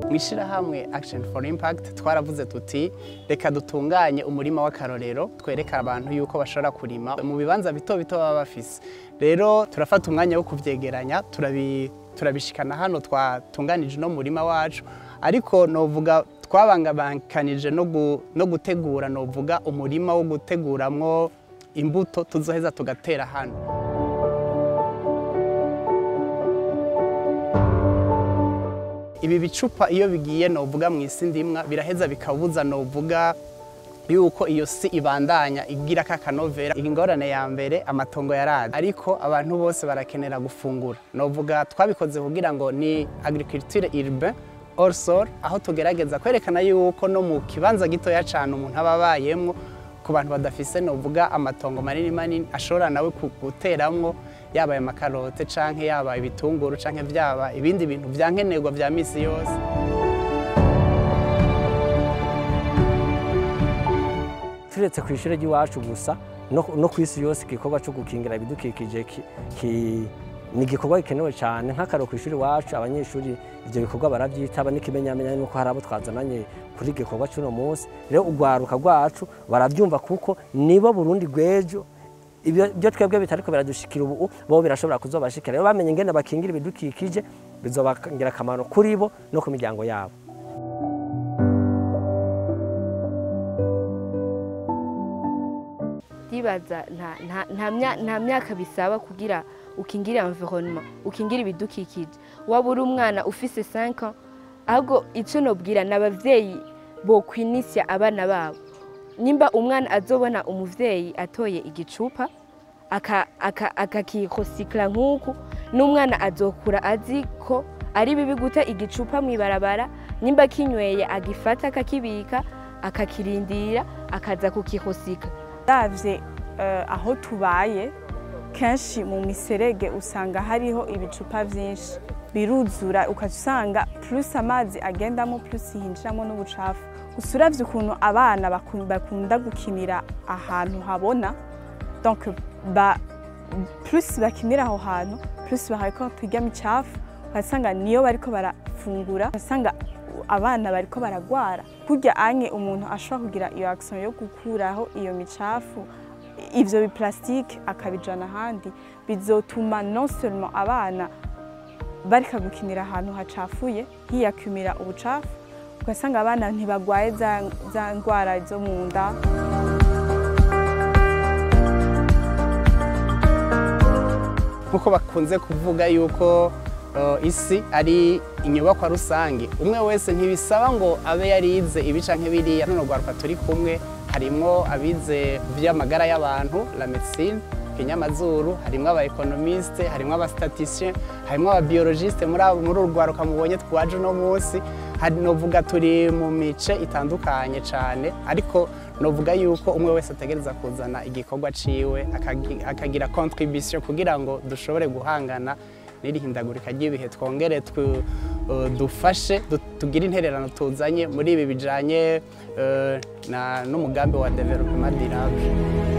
mu ishyirahamwe action for impact twaravuze tuti reka dutunganye umurima w'akarorero twereka abantu yuko bashobora kurima mu bibanza bito bito baba bafise rero turafata umwanya wo kuvyegeranya turabi turabishikana hano twatunganije no murima wacu ariko novuga twabangabankanije no gu- no gutegura novuga umurima wo guteguramwo imbuto tuzoheza tugatera hano ibi bicupa iyo bigiye novuga mu isi ndimwa biraheza bikabuza novuga yuko iyo si ibandanya igira kakanovera ingorane ya mbere amatongo yaraje ariko abantu bose barakenera gufungura novuga twabikoze kugira ngo ni agriculture urbain hors sol aho tugerageza kwerekana yuko no mu kibanza gitoya cyane umuntu aba abayemwo ku bantu badafise novuga amatongo manini manini ashobora nawe ku- guteramwo yaba aya makarote canke yaba ibitunguru canke vyaba ibindi bintu vyankenerwa vya misi yose turetse ku ishuri ry'iwacu gusa no no ku isi yose igikorwa cyo gukingira ibidukikije ki- ki- ni igikorwa gikenewe cyane nk'akaro ku ishuri iwacu abanyeshuri ibyo bikorwa barabyitaba n'ikimenyamenya nuko hari abo twazananye kuri iki gikorwa cy'uno munsi rero urwaruka rwacu barabyumva kuko nibo burundi rw'ejo ibyo ibyo twebwe bitariko biradushikira ubu bo birashobora kuzobashikira rero bamenye ingene bakingira ibidukikije bizobagira akamaro kuri bo no ku miryango yabo ndibaza nta- nta- nta mya- nta myaka bisaba kugira ukingire environnement ukingire ibidukikije waba uri umwana ufise 5 ans ahubwo icyo nobwira ni abavyeyi bokwinisya abana babo nimba umwana azobona umuvyeyi atoye igicupa aka- aka- akakirosikira nk'uku n'umwana azokura azi ko ari bibi guta igicupa mu ibarabara nimba kinyweye agifata akakibika akakirindira akaza kukirosika uravye eh, aho tubaye kenshi mu miserege usanga hariho ibicupa vyinshi biruzura ukaca usanga plus amazi agendamo plus hinjiramo n'ubucafu gusa uravye ukuntu abana baku- bakunda gukinira ahantu habona donc ba, plus bakinira aho hantu plus bariko turya micafu ugasanga niyo bariko barafungura ugasanga abana bariko baragwara kurya anye umuntu ashobora kugira iyo action yo gukuraho iyo micafu ivyo biplastike akabijana ahandi bizotuma non seulement abana bareka gukinira ahantu hacafuye hiyakumira ubucafu ugasanga abana ntibagwaye za, za ndwara zo mu nda nkuko bakunze kuvuga yuko uh, isi ari inyubakwa rusange umwe wese ntibisaba ngo abe yarize ibi canke biriya runo rwaruka turi kumwe harimwo abize vy'amagara y'abantu la medecine kinyamazuru harimwo aba economiste harimwo aba statisticien harimwo aba biologiste muri abo muri uru rwaruka mubonye twaje uno munsi hari novuga turi mu mice itandukanye cane ariko novuga yuko umwe wese ategereza kuzana igikorwa ciwe akagi- akagira contribution kugira ngo dushobore guhangana n'irihindagurika ry'ibihe twongere twu- uh, dufashe du- tugire intererano tuzanye muri ibi bijanye uh, na- n'umugambi wa development durable